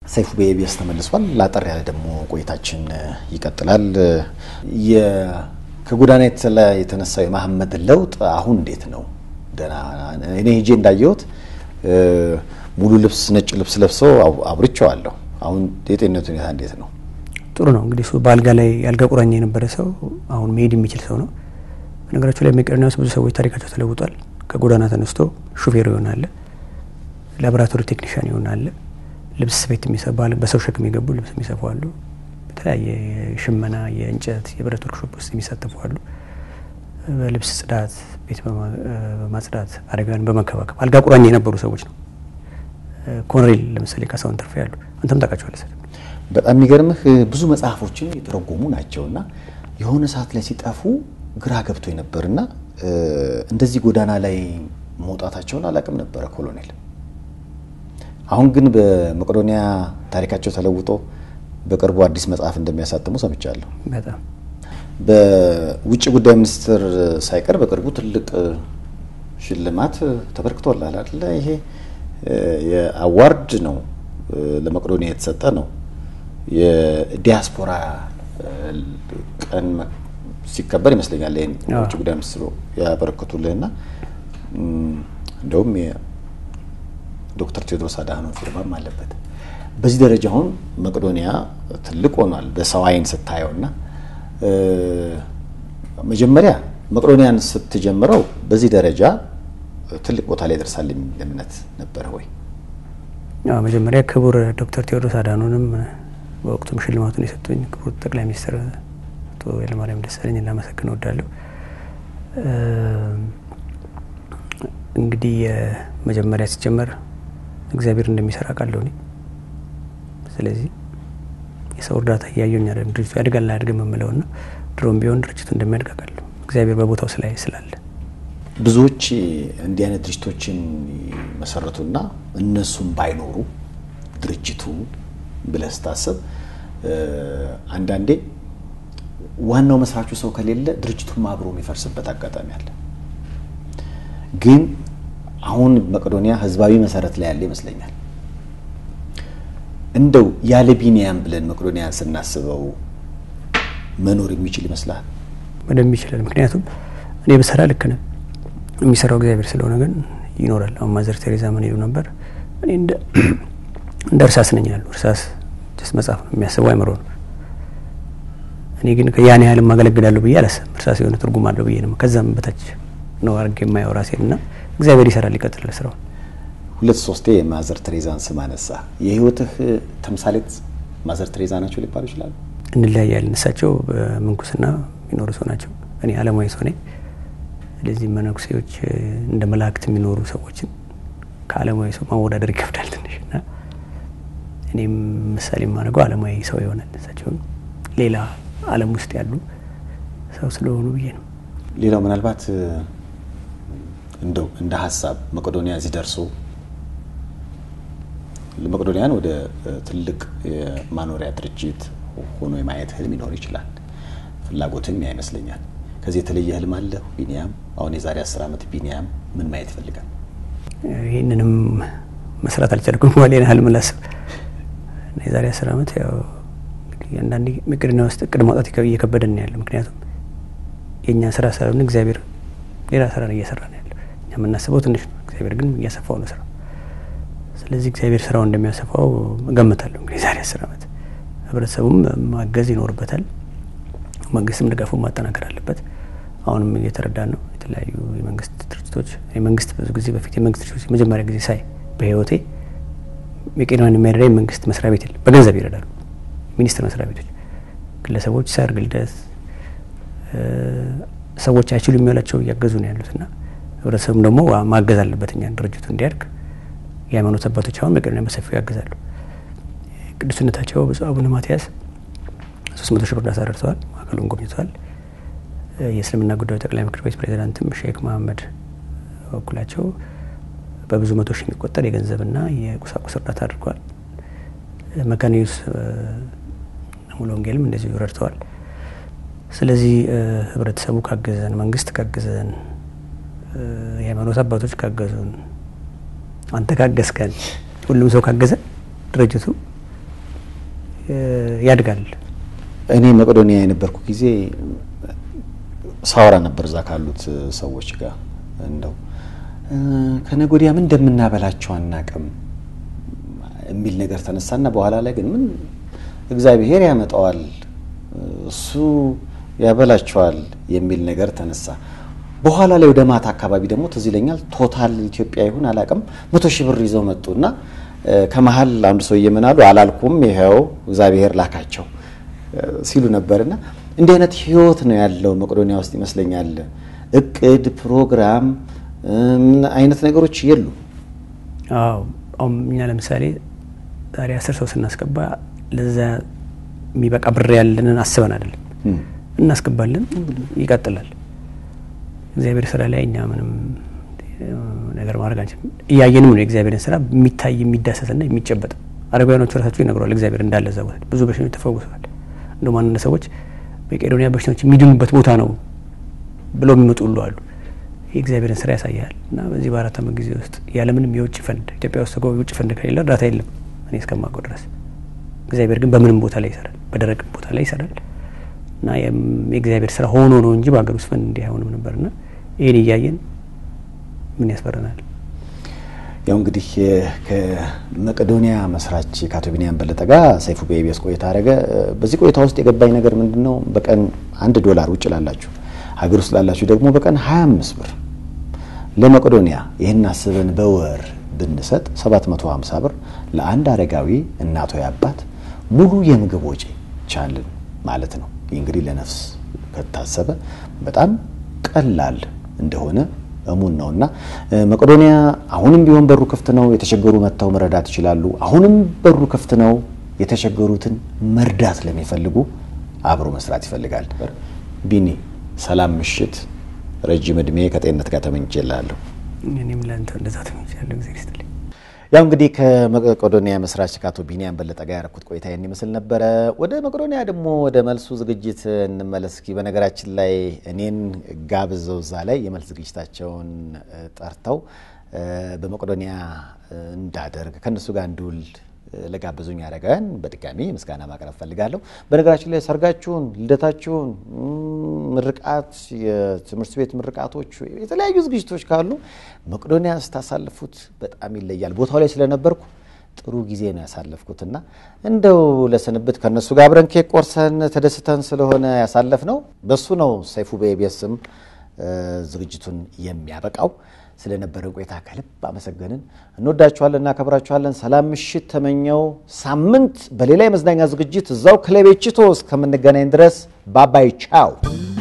ሰይፉ በኢቢኤስ ተመልሷል። ላጠር ያለ ደግሞ ቆይታችን ይቀጥላል። ከጎዳና የተነሳው የመሐመድ ለውጥ አሁን እንዴት ነው? ደህና እኔ ሄጄ እንዳየሁት ሙሉ ልብስ ነጭ ልብስ ለብሰው አብርቸዋለሁ። አሁን የጤንነት ሁኔታ እንዴት ነው? ጥሩ ነው። እንግዲህ እሱ በአልጋ ላይ የአልጋ ቁራኛ የነበረ ሰው አሁን መሄድ የሚችል ሰው ነው። በነገራቸው ላይ መቄዶንያ ውስጥ ብዙ ሰዎች ታሪካቸው ተለውጧል። ከጎዳና ተነስቶ ሹፌር ይሆናል፣ ላቦራቶሪ ቴክኒሽያን ይሆናል፣ ልብስ ስፌት የሚሰባ በሰው ሸክም የገቡ ልብስ የሚሰፉ አሉ። በተለያየ ሽመና፣ የእንጨት፣ የብረት ወርክሾፕ ውስጥ የሚሳተፉ አሉ። በልብስ ጽዳት፣ ቤት በማጽዳት አደጋን በመንከባከብ አልጋ ቁራኛ የነበሩ ሰዎች ነው። ኮንሬል ለምሳሌ ካሳሁን ተርፌ ያሉ አንተም ታውቃቸዋለህ። በጣም የሚገርምህ ብዙ መጽሐፎችን የተረጎሙ ናቸውና የሆነ ሰዓት ላይ ሲጠፉ ግራ ገብቶ ነበርና እንደዚህ ጎዳና ላይ መውጣታቸውን አላውቅም ነበረ ኮሎኔል። አሁን ግን በመቄዶንያ ታሪካቸው ተለውጦ በቅርቡ አዲስ መጽሐፍ እንደሚያሳትሙ ሰምቻለሁ። በጣም በውጭ ጉዳይ ሚኒስትር ሳይቀር በቅርቡ ትልቅ ሽልማት ተበርክቶላል አይደለ? ይሄ የአዋርድ ነው ለመቄዶንያ የተሰጠ ነው። የዲያስፖራ ቀን ሲከበር ይመስለኛል ይህን ውጭ ጉዳይ ሚኒስትሩ ያበረክቱልህና እንደውም ዶክተር ቴዎድሮስ አድሃኖም ፊርማም አለበት። በዚህ ደረጃ አሁን መቄዶንያ ትልቅ ሆኗል በሰው አይን ስታየውና መጀመሪያ መቄዶንያን ስትጀምረው በዚህ ደረጃ ትልቅ ቦታ ላይ ደርሳል የሚል እምነት ነበረ ወይ? መጀመሪያ ክቡር ዶክተር ቴዎድሮስ አድሃኖምንም በወቅቱም ሽልማቱን የሰጡኝ ክቡር ጠቅላይ ሚኒስትር አቶ ኃይለማርያም ደሳለኝ ላመሰግን እወዳለሁ። እንግዲህ መጀመሪያ ሲጀመር እግዚአብሔር እንደሚሰራ ቃለሁ እኔ። ስለዚህ የሰው እርዳታ እያየኝ አይደለም ድርጅቱ ያድጋል አያድግም የምለውና ድሮም ቢሆን ድርጅቱ እንደሚያድግ አውቃለሁ እግዚአብሔር በቦታው ስላይ ስላለ ብዙዎች እንዲህ አይነት ድርጅቶችን መሰረቱና እነሱም ባይኖሩ ድርጅቱ ብለህ ስታስብ አንዳንዴ ዋናው መስራቹ ሰው ከሌለ ድርጅቱም አብሮ የሚፈርስበት አጋጣሚ አለ። ግን አሁን መቄዶንያ ህዝባዊ መሰረት ላይ ያለ ይመስለኛል። እንደው ያለ ቢኒያም ብለን መቄዶንያን ስናስበው መኖር የሚችል ይመስላል? በደንብ ይችላል። ምክንያቱም እኔ ብሰራ ልክ ነህ፣ የሚሰራው እግዚአብሔር ስለሆነ ግን ይኖራል። አሁን ማዘር ቴሬዛ ምን ይሉ ነበር? እኔ እንደ እርሳስ ነኝ ያሉ። እርሳስ ስ መጽሐፍ ነው የሚያስበው አይምሮ ነው። እኔ ግን ያን ያህል ማገለግላለሁ ብዬ አላስብም። እርሳስ የሆነ ትርጉም አለው ብዬ ነው። ከዛም በታች ነው አድርጌ የማየው ራሴን እና እግዚአብሔር ይሰራል፣ ይቀጥላል ስራውን። ሁለት ሶስቴ የማዘር ቴሬዛን ስም አነሳ። የህይወትህ ተምሳሌት ማዘር ቴሬዛ ናቸው ሊባሉ ይችላሉ? እንለያያለን። እሳቸው በምንኩስና የሚኖሩ ሰው ናቸው። እኔ አለማዊ ሰው ነኝ። ስለዚህ መነኩሴዎች እንደ መላእክት የሚኖሩ ሰዎችን ከአለማዊ ሰው ማወዳደር ይከብዳል ትንሽ እና እኔም ምሳሌ የማደርገው አለማዊ ሰው ይሆናል። እሳቸውን ሌላ ዓለም ውስጥ ያሉ ሰው ስለሆኑ ብዬ ነው። ሌላው ምናልባት እንደው እንደ ሀሳብ መቄዶንያ እዚህ ደርሶ መቄዶንያን ወደ ትልቅ የማኖሪያ ድርጅት ሆኖ የማየት ህልም ይኖር ይችላል። ፍላጎትም ያ ይመስለኛል። ከዚህ የተለየ ህልም አለ ቢኒያም? አሁን የዛሬ አስር ዓመት ቢኒያም ምን ማየት ይፈልጋል? ይህንንም መስራት አልቻልኩም። ሌላ ህልም ላስብ የዛሬ አስር ዓመት ያው አንዳንዴ መቄዶንያ ውስጥ እቅድ ማውጣት እየከበደን ያለ ምክንያቱም የእኛ ስራ ሳይሆን እግዚአብሔር ሌላ ስራ ነው እየሰራ ነው ያለው። እኛ የምናስበው ትንሽ ነው፣ እግዚአብሔር ግን እያሰፋው ነው ስራ። ስለዚህ እግዚአብሔር ስራው እንደሚያሰፋው እገምታለሁ። እንግዲህ የዛሬ አስር ዓመት ህብረተሰቡም ማገዝ ይኖርበታል። መንግስትም ድጋፉን ማጠናከር አለበት። አሁንም እየተረዳን ነው። የተለያዩ የመንግስት ድርጅቶች የመንግስት ብዙ ጊዜ በፊት የመንግስት ድርጅቶች የመጀመሪያ ጊዜ ሳይ በህይወቴ መቄዶንያን የሚያደርግ መንግስት መስሪያ ቤት የለም። በገንዘብ ይረዳሉ ሚኒስቴር መስሪያ ቤቶች፣ ግለሰቦች ሰርግ፣ ልደት ሰዎች አይችሉ የሚላቸው እያገዙ ነው ያሉት እና ህብረተሰቡም ደግሞ ማገዝ አለበት እኛ ድርጅቱ እንዲያድግ። የሃይማኖት አባቶች አሁን መቄዶንያ በሰፊው ያግዛሉ። ቅዱስነታቸው ብፁዕ አቡነ ማትያስ ሶስት መቶ ሺህ ብር እርዳታ ደርሰዋል። ማዕከሉን ጎብኝተዋል። የእስልምና ጉዳዮች ጠቅላይ ምክር ቤት ፕሬዚዳንትም ሼክ መሀመድ በበኩላቸው በብዙ መቶ ሺህ የሚቆጠር የገንዘብና የቁሳቁስ እርዳታ አድርገዋል። መካነ ኢየሱስ ሙሉ ወንጌልም እንደዚሁ ረድተዋል። ስለዚህ ህብረተሰቡ ካገዘን፣ መንግስት ካገዘን፣ የሃይማኖት አባቶች ካገዙን፣ አንተ ካገዝከን፣ ሁሉም ሰው ካገዘ ድርጅቱ ያድጋል። እኔ መቄዶንያ የነበርኩ ጊዜ ሳወራ ነበር እዛ ካሉት ሰዎች ጋር እንደው ከነገ ወዲያ ምን እንደምናበላቸው አናቅም የሚል ነገር ተነሳና በኋላ ላይ ግን ምን እግዚአብሔር ያመጣዋል እሱ ያበላቸዋል የሚል ነገር ተነሳ። በኋላ ላይ ወደ ማታ አካባቢ ደግሞ ትዝ ይለኛል ቶታል ኢትዮጵያ ይሁን አላቅም መቶ ሺህ ብር ይዘው መጡና ከመሀል አንዱ ሰው እየምናሉ አላልኩም ይኸው እግዚአብሔር ላካቸው ሲሉ ነበርና እንዲህ አይነት ህይወት ነው ያለው መቄዶንያ ውስጥ ይመስለኛል። እቅድ ፕሮግራም ምን አይነት ነገሮች የሉ። አዎ አሁን እኛ ለምሳሌ ዛሬ አስር ሰው ስናስገባ ለዛ የሚበቃ ብር ያለንን አስበን አይደለም እናስገባለን፣ ይቀጥላል። እግዚአብሔር ስራ ላይ እኛ ምንም ነገር ማድረግ አንችልም። እያየንም ነው የእግዚአብሔርን ስራ የሚታይ የሚዳሰስና የሚጨበጥ። አረጋውያኖቹ ራሳቸው ይነግረዋል እግዚአብሔር እንዳለ እዛ ቦታ ብዙ በሽተኞች ተፈውሰዋል። እንደውም አንዳንድ ሰዎች መቄዶንያ በሽተኞች የሚድኑበት ቦታ ነው ብለው የሚመጡ ሁሉ አሉ። የእግዚአብሔርን ስራ ያሳያል። እና በዚህ በአራት ዓመት ጊዜ ውስጥ ያለምንም የውጭ ፈንድ ኢትዮጵያ ውስጥ ተጎ የውጭ ፈንድ ከሌለ እርዳታ የለም እኔ እስከማውቀው ድረስ። እግዚአብሔር ግን በምንም ቦታ ላይ ይሰራል፣ በደረቅ ቦታ ላይ ይሰራል። እና የእግዚአብሔር ስራ ሆኖ ነው እንጂ በሀገር ውስጥ ፈንድ እንዲህ አይሆንም ነበርና ይህን እያየን ምን ያስፈረናል? ያው እንግዲህ ከመቄዶንያ መስራች ከአቶ ቢኒያም በለጠ ጋር ሰይፉ በኢቢኤስ ቆይታ አደረገ። በዚህ ቆይታ ውስጥ የገባኝ ነገር ምንድን ነው? በቀን አንድ ዶላር ውጭ ላላችሁ፣ ሀገር ውስጥ ላላችሁ ደግሞ በቀን 25 ብር ለመቄዶንያ ይህን አስበን በወር ብንሰጥ 750 ብር ለአንድ አረጋዊ እናቶ አባት ሙሉ የምግብ ወጪ ቻልን ማለት ነው። ይህ እንግዲህ ለነፍስ ከታሰበ በጣም ቀላል እንደሆነ እሙን ነው እና መቄዶንያ አሁንም ቢሆን በሩ ክፍት ነው። የተቸገሩ መጥተው መረዳት ይችላሉ። አሁንም በሩ ክፍት ነው። የተቸገሩትን መርዳት ለሚፈልጉ አብሮ መስራት ይፈልጋል። ቢኒ ሰላም ምሽት፣ ረጅም እድሜ ከጤንነት ጋር ተመኝቼልሃለሁ። እኔም ለአንተ እንደዛ ተመኝቻለሁ። ጊዜ ስትልኝ ያው እንግዲህ ከመቄዶንያ መስራች ከአቶ ቢኒያም በለጠ ጋር ያደረኩት ቆይታ ይህን ይመስል ነበረ። ወደ መቄዶንያ ደግሞ ወደ መልሱ ዝግጅት እንመለስ እስኪ። በነገራችን ላይ እኔን ጋብዘው እዛ ላይ የመልስ ዝግጅታቸውን ጠርተው በመቄዶንያ እንዳደርግ ከእነሱ ጋር እንድውል ለጋበዙኝ አረጋውያን በድጋሚ ምስጋና ማቅረብ ፈልጋለሁ። በነገራችን ላይ ሰርጋችሁን፣ ልደታችሁን፣ ምርቃት፣ የትምህርት ቤት ምርቃቶች፣ የተለያዩ ዝግጅቶች ካሉ መቄዶንያ ስታሳልፉት በጣም ይለያል። ቦታው ላይ ስለነበርኩ ጥሩ ጊዜ ነው ያሳለፍኩትና እንደው ለስንብት ከእነሱ ጋር አብረን ኬክ ቆርሰን ተደስተን ስለሆነ ያሳለፍ ነው በሱ ነው ሰይፉ በኢቢኤስም ዝግጅቱን የሚያበቃው። ስለነበረን ቆይታ ከልብ አመሰገንን። እንወዳችኋለን፣ እናከብራችኋለን። ሰላም ምሽት ተመኘው። ሳምንት በሌላ የመዝናኛ ዝግጅት እዛው ክለቤችቶ እስከምንገናኝ ድረስ ባባይ ቻው።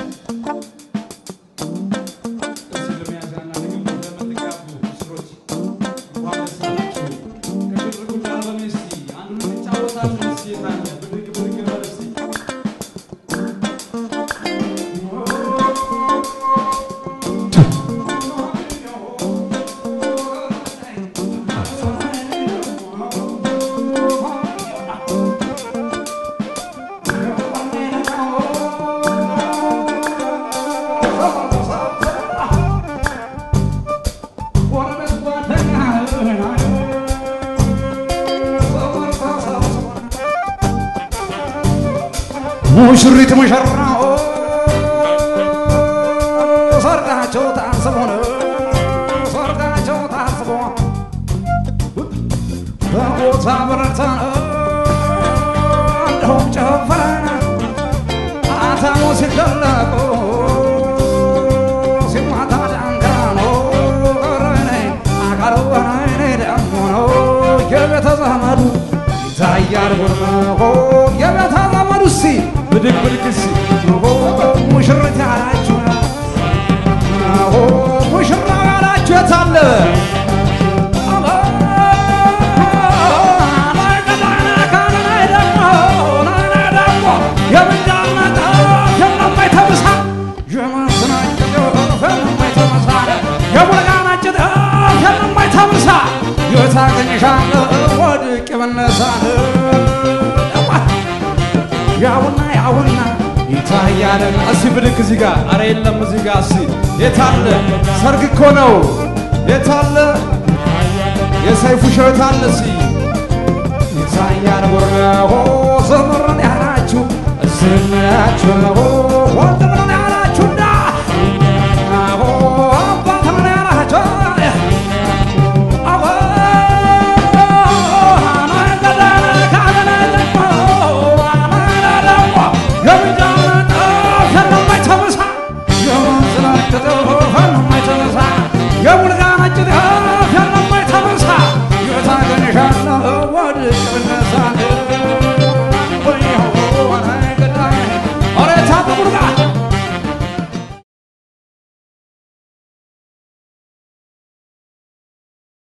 ሙሽሪት ሙሽራው ሰርጋቸው ታስቦ ነው ሰርጋቸው ታስቦ በቦታ በረታ እንደውም ጨፈረ አታሞ ሲደለቁ ሲማታ ዳንጋኖ ረኔ አካሉ ረኔ ደግሞ ነው የቤተ ዘመዱ ይታያል ጉርመሆ የቤተ ዘመዱ ሲ ብድግ ብድግ ሲ ሙሽሪት ያላችሁ ሙሽራ ያላችሁ የታለ ታገኝሻለሁ ወድቅ ብነሳን ያውና ያውና ይታያል። እስቲ ብድግ እዚህ ጋር አረ የለም እዚህ ጋር እስቲ የታለ ሰርግ እኮ ነው የታለ የሰይፉ ሸው የታለ እስቲ